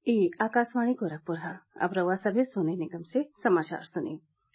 ई आकाशवाणी गोरखपुर है अब रउआ सभे सोने निगम से समाचार सुनी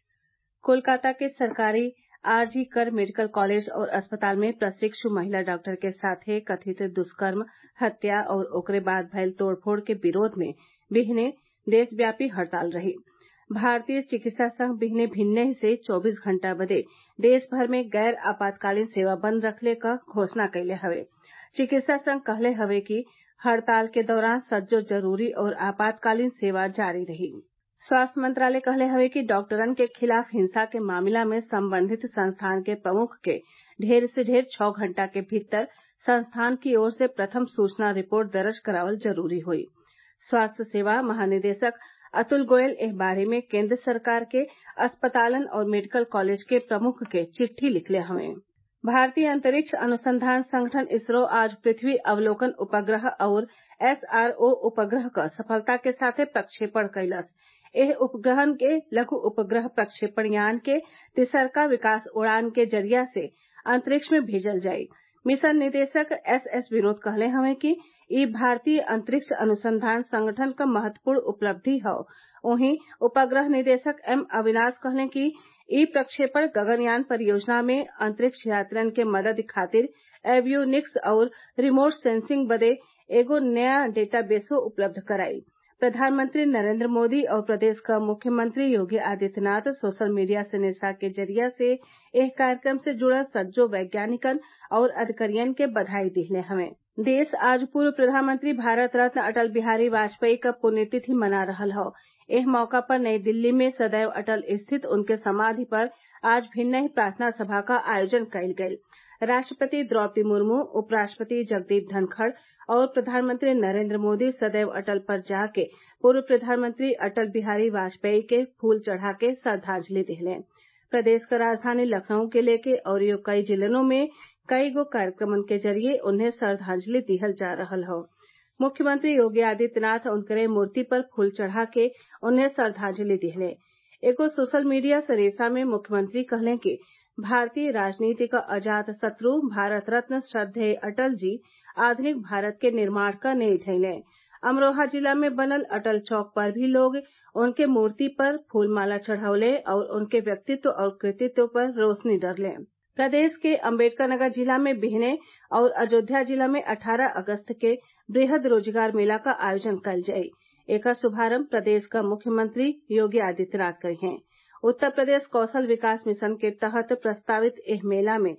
कोलकाता के सरकारी आरजी कर मेडिकल कॉलेज और अस्पताल में प्रशिक्षु महिला डॉक्टर के साथे कथित दुष्कर्म हत्या और ओकरे बाद भयल तोड़फोड़ के विरोध में बिहने देशव्यापी हड़ताल रही भारतीय चिकित्सा संघ बिहने भिन्नही से चौबीस घंटा बदे देश भर में गैर आपातकालीन सेवा बंद रखले क घोषणा कइले हवे चिकित्सा संघ कहले हवे कि हड़ताल के दौरान सज्जो जरूरी और आपातकालीन सेवा जारी रही स्वास्थ्य मंत्रालय कहले हवे कि डॉक्टरन के खिलाफ हिंसा के मामला में संबंधित संस्थान के प्रमुख के ढेर से ढेर छौ घंटा के भीतर संस्थान की ओर से प्रथम सूचना रिपोर्ट दर्ज करावल जरूरी होई स्वास्थ्य सेवा महानिदेशक अतुल गोयल एह बारे में केंद्र सरकार के अस्पतालन और मेडिकल कॉलेज के प्रमुख के चिट्ठी लिखले हवे भारतीय अंतरिक्ष अनुसंधान संगठन इसरो आज पृथ्वी अवलोकन उपग्रह और एसआरओ उपग्रह क सफलता के साथे प्रक्षेपण कइलस एह उपग्रहन के लघु उपग्रह प्रक्षेपण यान के तिसरका विकास उड़ान के जरिया से अंतरिक्ष में भेजल जाई मिशन निदेशक एस एस विनोद कहले हवे कि ई भारतीय अंतरिक्ष अनुसंधान संगठन क महत्वपूर्ण उपलब्धि हौ वहीं उपग्रह निदेशक एम अविनाश कहले कि ई प्रक्षेपण गगनयान परियोजना में अंतरिक्ष यात्रियन के मदद खातिर एवियोनिक्स और रिमोट सेंसिंग बदे एगो नया डेटाबेसो उपलब्ध कराई प्रधानमंत्री नरेंद्र मोदी और प्रदेश क मुख्यमंत्री योगी आदित्यनाथ सोशल मीडिया से निशा के जरिया से एह कार्यक्रम से जुड़ल सज्जो वैज्ञानिकन और अधिकारियन के बधाई दिहले हवे देश आज पूर्व प्रधानमंत्री भारत रत्न अटल बिहारी वाजपेयी क पुण्यतिथि मना रहल हौ एह मौका पर नई दिल्ली में सदैव अटल स्थित उनके समाधि पर आज भिन्नही प्रार्थना सभा क आयोजन कइल गइल राष्ट्रपति द्रौपदी मुर्मू उपराष्ट्रपति जगदीप धनखड़ और प्रधानमंत्री नरेंद्र मोदी सदैव अटल पर जाके पूर्व प्रधानमंत्री अटल बिहारी वाजपेयी के फूल चढ़ा के श्रद्वांजलि दिहले प्रदेश क राजधानी लखनऊ के लेके अउरी कई जिलन में कई गो कार्यक्रमन के जरिये उन्हें श्रद्वांजलि दिहल जा रहल हौ मुख्यमंत्री योगी आदित्यनाथ उनकरे मूर्ति पर फूल चढ़ा के उन्हें श्रद्वांजलि दिहले एगो सोशल मीडिया संदेशा में मुख्यमंत्री कहले कि भारतीय राजनीति क अजात शत्रु भारत रत्न श्रद्धेय अटल जी आधुनिक भारत के निर्माण क नींव धइले अमरोहा जिला में बनल अटल चौक पर भी लोग उनके मूर्ति पर फूलमाला चढ़वले और उनके व्यक्तित्व और कृतित्व पर रोशनी डरले प्रदेश के अम्बेडकर नगर जिला में बिहने और अयोध्या जिला में 18 अगस्त के वृहद रोजगार मेला का आयोजन कइल जाई एकर शुभारंभ प्रदेश क मुख्यमंत्री योगी आदित्यनाथ करिहें उत्तर प्रदेश कौशल विकास मिशन के तहत प्रस्तावित एह मेला में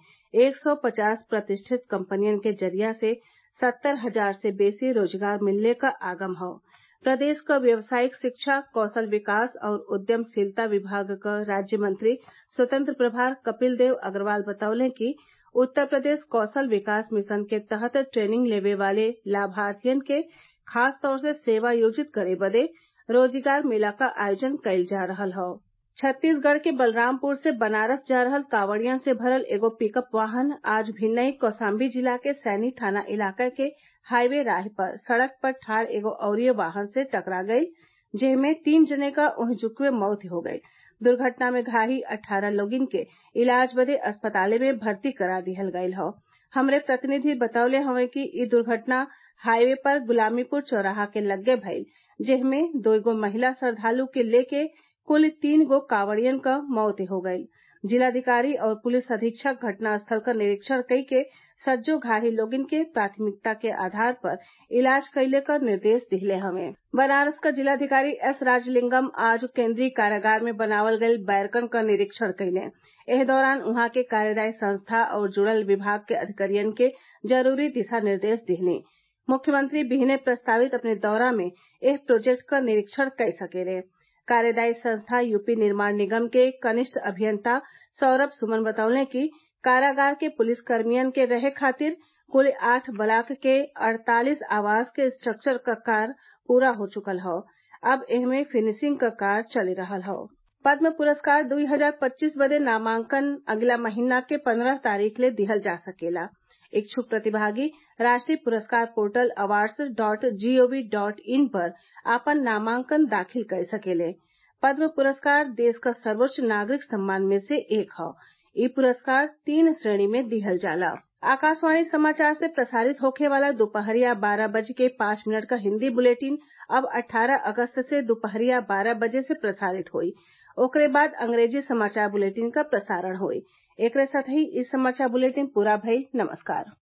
150 प्रतिष्ठित कंपनियन के जरिया से सत्तर हजार से बेसी रोजगार मिलने क आगम हौ प्रदेश क व्यावसायिक शिक्षा कौशल विकास और उद्यमशीलता विभाग क राज्य मंत्री स्वतंत्र प्रभार कपिल देव अग्रवाल बतौले कि उत्तर प्रदेश कौशल विकास मिशन के तहत ट्रेनिंग लेवे वाले लाभार्थियन के खास तौर से सेवा योजित करे बदे रोजगार मेला क आयोजन कइल जा रहल हौ छत्तीसगढ़ के बलरामपुर से बनारस जा रहल कांवड़ियन से भरल एगो पिकअप वाहन आज भिन्नई कौशाम्बी जिला के सैनी थाना इलाका के हाईवे राह पर सड़क पर ठाड़ एगो अउरी वाहन से टकरा गई जेमे तीन जने क ओहिजुक्वे मौत हो गई दुर्घटना में घायल अट्ठारह लोगिन के इलाज बदे अस्पताले में भर्ती करा दिहल गयल हौ हमरे प्रतिनिधि बतौले हवे कि इ दुर्घटना हाईवे पर गुलामीपुर चौराहा के लग्गे भइल जेमे दुगो महिला श्रद्वालु के लेके कुल तीन गो कांवड़ियन क मौत हो गईल जिलाधिकारी और पुलिस अधीक्षक घटनास्थल क निरीक्षण कई के सज्जो घायल लोगिन के प्राथमिकता के आधार पर इलाज कइले क निर्देश दिहले हवे बनारस क जिलाधिकारी एस राजलिंगम आज केंद्रीय कारागार में बनावल गईल बैरकन क निरीक्षण कइले एह दौरान उहाँ के कार्यदायी संस्था और जुड़ल विभाग के अधिकारियन के जरूरी दिशा निर्देश दिहनी मुख्यमंत्री बिहने प्रस्तावित अपने दौरा में एह प्रोजेक्ट क निरीक्षण कई सकेले कार्यदायी संस्था यूपी निर्माण निगम के कनिष्ठ अभियंता सौरभ सुमन बतौले कि कारागार के पुलिस कर्मियन के रहे खातिर कुल आठ ब्लॉक के अड़तालीस आवास के स्ट्रक्चर क कार्य पूरा हो चुकल हौ अब एहमे फिनिशिंग क कार्य चली रहल हौ पद्म पुरस्कार 2025 बदे नामांकन अगला महीना के 15 तारीख ले दिहल जा सकेला इच्छुक प्रतिभागी राष्ट्रीय पुरस्कार portal awards dot G O V dot in पर आपन नामांकन दाखिल कर सकेले पद्म पुरस्कार देश क सर्वोच्च नागरिक सम्मान में से एक हौ इ पुरस्कार तीन श्रेणी में दिहल जाला आकाशवाणी समाचार से प्रसारित होखे वाला दोपहरिया बारह बज के पांच मिनट का हिन्दी बुलेटिन अब 18 अगस्त से दुपहरिया बारह बजे से प्रसारित होई ओकरे बाद अंग्रेजी समाचार बुलेटिन क प्रसारण होई एकरे साथही इ समाचार बुलेटिन पूरा भइल नमस्कार